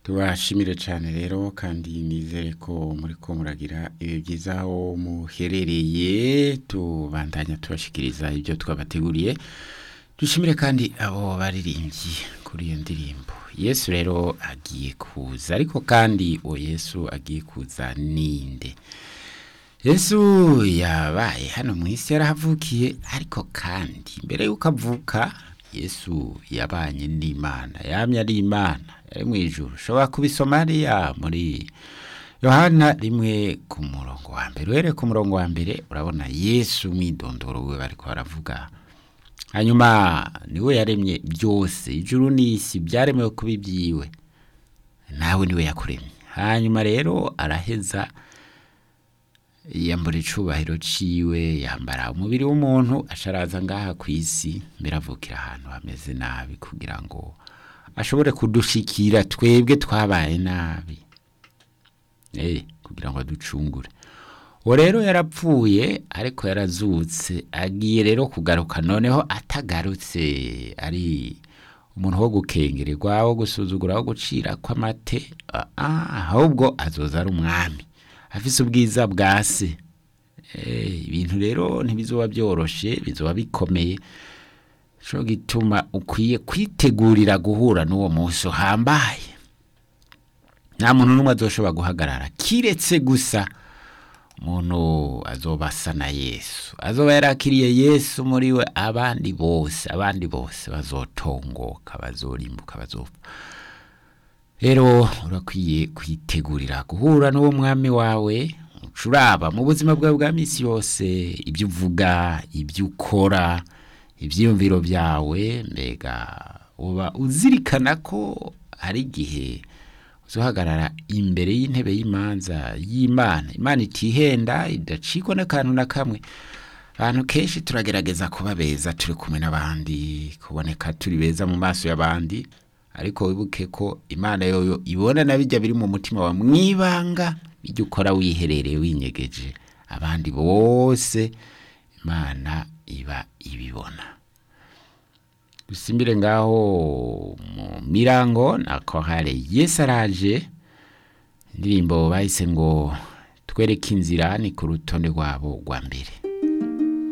tubashimire cyane rero kandi nizere ko muri ko muragira ibi byiza aho muherereye tubandanya tubashikiriza ibyo twabateguriye dushimire kandi abo baririmbyi kuri iyo ndirimbo yesu rero agiye kuza ariko kandi uwo yesu agiye kuza ninde yesu yabaye hano mu isi yarahavukiye ariko kandi mbere y'uko avuka yesu yabanye n'imana yamye ari imana yari mu ijuru ushobora kubisoma hariya muri yohana rimwe ku murongo wa mbere uhereye ku murongo wa mbere urabona yesu mwidondoro we bariko baravuga hanyuma niwe yaremye byose ijuru n'isi byaremewe kuba ibyiwe nawe niwe yakuremye hanyuma rero araheza yambura icubahiro ciwe yambara umubiri w'umuntu asharaza ngaha ku isi mbere avukira ahantu hameze nabi kugira ngo ashobore kudushikira twebwe twabaye nabi eh kugira ngo aducungure uwo rero yarapfuye ariko yarazutse agiye rero kugaruka noneho atagarutse ari umuntu wo gukengererwa wo gusuzugura wo gucira kw'amate ahubwo azoza ari umwami afise ubwiza bwa se ibintu rero ntibizoba byoroshe bizoba bikomeye cyo gituma ukwiye kwitegurira guhura n'uwo munsi uhambaye nta muntu n'umwe azoshobora guhagarara kiretse gusa umuntu azoba asa na yesu azoba yarakiriye yesu muri we abandi bose abandi bose bazotongoka bazorimbuka bazopfa rero urakwiye kwitegurira guhura n'uwo mwami wawe ucuraba mu buzima bwawe bwa minsi yose ibyo uvuga ibyo ukora ibyiyumviro byawe mbega uba uzirikana ko hari igihe uzahagarara imbere y'intebe y'imanza y'imana imana itihenda idacikwa n'akantu na kamwe abantu kenshi turagerageza kuba beza turi kumwe n'abandi kuboneka turi beza mu maso y'abandi ariko wibuke ko imana yoyo ibona na bijya biri mu mutima wa mwibanga bijya ukora wiherereye winyegeje abandi bose imana iba ibibona dusimbire ngaho mu mirango na kohare yesu araje indirimbo bahise ngo twereke inzira ni ku rutonde rwabo rwa mbere